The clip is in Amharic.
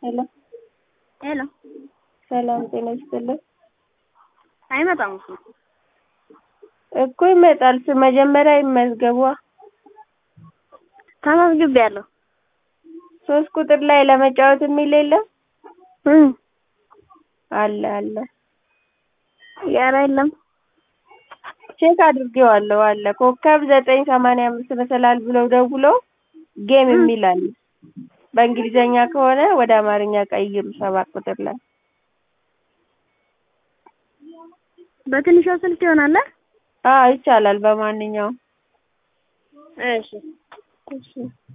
ሄሎ ሄሎ ሰላም ጤና ይስጥልን። አይመጣም እሱ እኮ ይመጣል። ስ- መጀመሪያ ይመዝገቧ። ተመዝግቤያለሁ። ሶስት ቁጥር ላይ ለመጫወት የሚል የለም እም አለ አለ። ኧረ የለም። ቼክ አድርጌዋለሁ አለ። ኮከብ ዘጠኝ ሰማንያ አምስት መሰላል ብለው ደውለው ጌም የሚል አለ። በእንግሊዘኛ ከሆነ ወደ አማርኛ ቀይሩ ሰባት ቁጥር ላይ በትንሿ ስልክ ይሆናል። አዎ ይቻላል። በማንኛውም እሺ እሺ